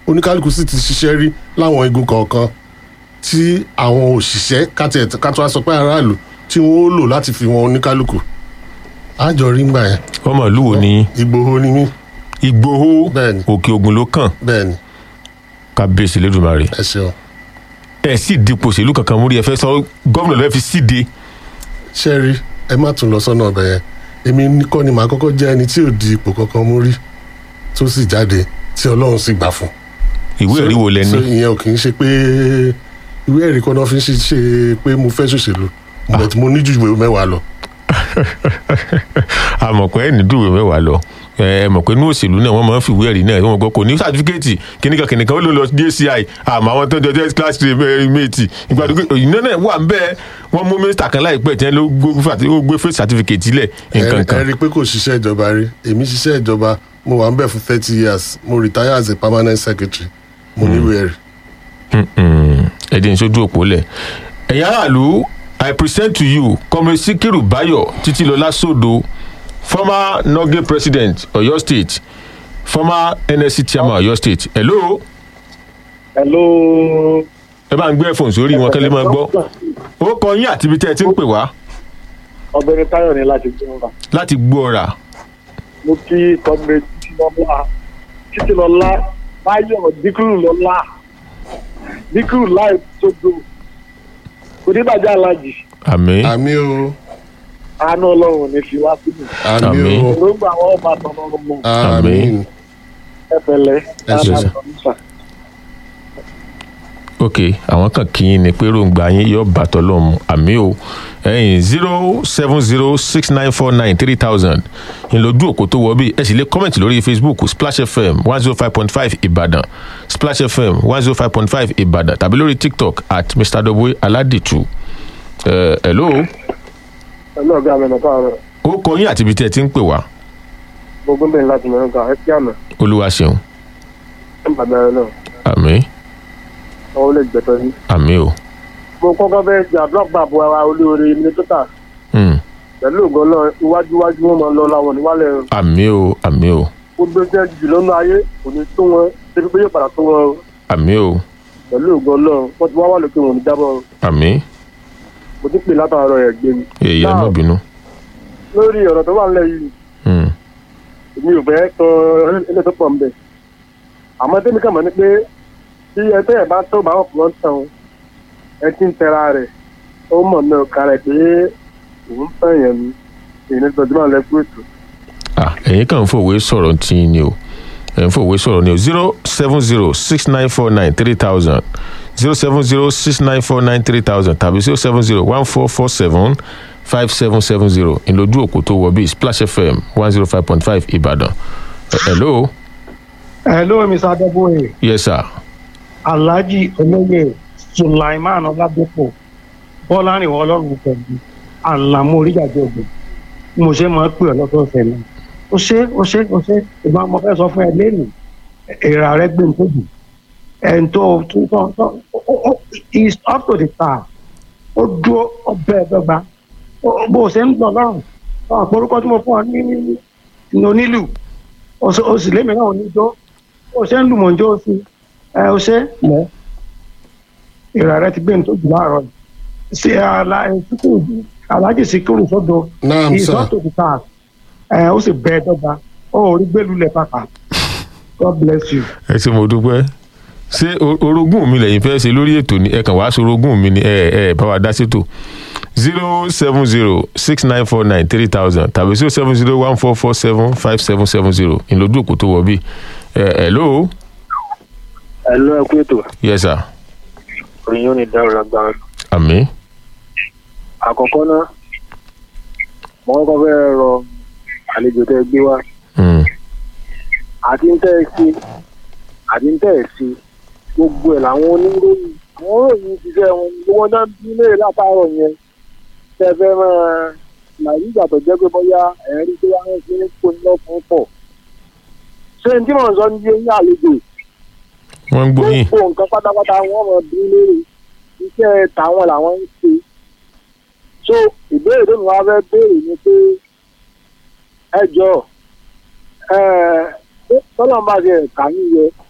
oníkálukú sì ti ṣiṣẹ́ rí láwọn igun kọ̀ọ̀kan tí àwọn òṣìṣẹ́ kátó kátó wá sọ pé aráàlú tí wọ́n ó lò láti fi wọn oníkálukú àjọ rí ngbà yẹn ọmọ ìlú wo ni ìgbòho ni mí ìgbòho Bẹ́ẹ̀ni. òkè ogun ló kàn bẹ́ẹ̀ ni kábíyèsí lẹ́dùnmarè ẹ ṣeun ẹ sì dipò òṣèlú kankan múrí ẹ fẹ́ sọ gómìnà lọ́ọ́ fi síde ṣe rí ẹ má tún lọ sọ́nà ọbẹ̀ yẹn èmi ní- kọ́ ni màá kọ́kọ́ jẹ́ ẹni tí ò di ipò kankan mú rí tó sì jáde tí ọlọ́run sì gbà fún ìwé ẹ̀rí wo lẹ so ní ìyẹn ò kì í ṣe pé ìwé ẹ̀rí kan náà fi ń ṣe ṣe pé mo fẹ́ ṣòṣèlú but mo ní ju ìwé mẹ́wàá lọ àmọ̀ pé ẹni dùwẹ̀ mẹ́wàá lọ ẹ ẹ mọ̀ pé inú òṣèlú náà wọ́n máa ń fi ìwé ẹ̀rí náà wọ́n gbọ́ kò ní sátífíkẹ́ẹ̀tì kìnìkan kìnìkan ó ló lọ dci àmọ́ àwọn tó ń jọjọ́ class three mate ìgbàdúgbò ìná náà wà ń bẹ́ẹ̀ wọ́n mú mínísítà kan láìpẹ́ tí wọ́n ló gbé fàtí- ó gbé fẹ́ sátífíkẹ́ẹ̀tì lẹ̀ nǹkan ẹ kan rí i pé kò ṣiṣẹ́ ìjọba rí èmi ṣiṣẹ́ ìjọba mo wà ń bẹ̀ fún thirty years mo retire as a permanent secretary mo níwèé ẹ̀rí ẹ̀dín sójú òpó lẹ̀ ẹ̀yin aráàlú i present to you comrade sikiru bayo títílọlá sódò former noge president oyo state former nsc chairman oyo state hello hello. ẹ bá ń gbé ẹ̀fọ̀n sórí wọn kẹ́lẹ́ máa gbọ́ ó kọ yín àti ibi tẹ́ ẹ ti ń pè wá ọ̀gbẹ́ni táyọ̀ ní láti gbé wọn. láti gbọ́ ọ̀rà mo kí kọ́mìnrin títí lọ́lá títí lọ́lá báyọ̀ díkùrù lọ́lá díkùrù láì tóbi oníbàjẹ́ alájì àmì àmì o àánú ọlọ́run ò ní fi wá sílẹ̀ àmì Àmín. o òróǹgbà àwọn ọba tọmọ mọ àmì ẹ pẹ̀lẹ́ Ẹ ṣé, sir. àbàtàn ok àwọn kan kì í ni pé ròǹgbà yín yóò bàtọ̀ lọ́mù àmì o ẹ̀yìn zero seven zero six nine four nine three thousand ìlójú òkú tó wọ bí ẹ sì lè kọ́mẹ̀ntì lórí facebook splash fm one zero five point five ìbàdàn splash fm one zero five point five ìbàdàn tàbí lórí tiktok at mr doboe aladitu ẹ hello ẹ̀lú ọ̀gá mi nàkọ́ àárọ̀ ó kọ yín àti ibi tí ẹ ti ń pè wá gbogbo bẹ́ẹ̀ láti mẹ́rin kan ẹ kí àná olúwa ṣeun ẹ̀ bàbá rẹ náà àmì ọwọ́ lè gbẹ̀tọ́ sí. àmì o mo kọ́kọ́ fẹ́ jà blọọkì bàbá wa olóore mínísítà Hmm, pẹ̀lú ògbọ́n náà iwájú iwájú wọn máa lọ láwọn níwálẹ̀ àmì o àmì o gbogbo jẹ́ jù lọ́nà ayé kò ní tó wọn débi pé yóò padà tó wọn o. àmì o pẹ̀lú ògbọ́n náà wọ́n ti wá wà lókè wọn ní jábọ̀ o. àmì mo ti pè látàárọ̀ ẹ̀ gbé mi. èyí ẹ má Now, bínú. lórí ọ̀rọ̀ tó wà nílẹ̀ yìí Hmm, èmi ò fẹ́ tọ ilé tó pọ̀ ń bẹ̀. àmọ́ tẹ́mi kàn mọ́ ni pé bí ẹ tẹ́ ẹ̀ bá tó bá ọ̀pọ̀ ń tàn ẹ ti ń tẹra rẹ̀ ó mọ̀ ní ọ̀ka rẹ̀ pé òun tàn yẹn ni èyí ní tọ́jú máa lẹ́kú ètò. ah ẹ̀yin kàn ń fòwe sọ̀rọ̀ tí ń ni o ẹ̀ ń fòwe sọ̀rọ̀ ni o zero seven zero six nine four nine three thousand zero seven zero six nine four nine three thousand tàbí zero seven zero one four four seven five seven seven zero ìlójú òkú tó wọ bíi splash fm one zero five point five ìbàdàn Eh, hello hello mr adébóyè yes sir alhaji olóyè sulaiman ọládépò bọ́lárìnwó ọlọ́run pẹ̀lú àlàmú oríjàjọ ògbò bí mo ṣe máa ń pè ọ́ lọ́sọ̀ọ̀sẹ̀ náà ó ṣe ó ṣe ó ṣe ìgbà mo fẹ́ sọ fún ẹ lẹ́nu èrà rẹ gbé nǹkan jù ẹn tó tó tó tó ó- ó- is up to the task ó dúró ọbẹ̀ ẹ̀dọ́gba Ó- bó o ṣe ń gbọ́ lọ́rùn ọ̀hún àpòrúkọ tí mo fún ọ ní ní ní onílù ó sì- ó sì lémi náà oníjó ó ṣe ń lù mọ̀ ń jó sí ẹ ó ṣe mọ́ ìrà rẹ ti gbé ní tó jù láàárọ̀ yìí ṣe àlà ìsìnkú alájì síkúrú sọ́dọ̀ naam sir ìsọ́tò ti ta ẹ ó sì bẹ ẹ dọ́gba ó rí gbélulẹ̀ pàpà god bless you. ẹ ṣe mo dúpẹ́ ṣé o- orogún mi lẹ́yìn fẹ́ ṣe lórí ètò ni ẹ kàn wá sorogún mi ni ẹ ẹ bá wa dá sétò zero seven zero six nine four nine three thousand tàbí zero seven zero one four four seven five seven seven zero ìlójú òkú tó wọ bí ẹ hello ẹ lọ ẹ kú ètò yes sir òyìn ò ní dárò lágbára. àmì àkọ́kọ́ náà mo kọ́kọ́ fẹ́ rọ àlejò tẹ́ ẹ gbé wá Hmm, àti ń tẹ́ ẹ sí àti ń tẹ́ ẹ sí gbogbo ẹ̀ làwọn oníròyìn àwọn oníròyìn ṣiṣẹ́ wọn ni wọ́n dá bí léèrè látàárọ̀ yẹn tẹ́ ẹ fẹ́ máa làyí ìgbà tó jẹ́ pé bóyá ẹ̀rí tó wá ń ṣe ń kó ní lọ́kùnrin pọ̀ ṣé n tí mò ń sọ ní yé ní àlejò wọ́n ń gbóyìn gbogbo nǹkan pátápátá wọ́n mọ̀ bí léèrè iṣẹ́ tàwọn làwọn ń ṣe so ìbéèrè tó ní wàá fẹ́ béèrè ni pé ẹ jọ ẹ tọ́lọ́mùbá ṣe ẹ̀ka yín yẹ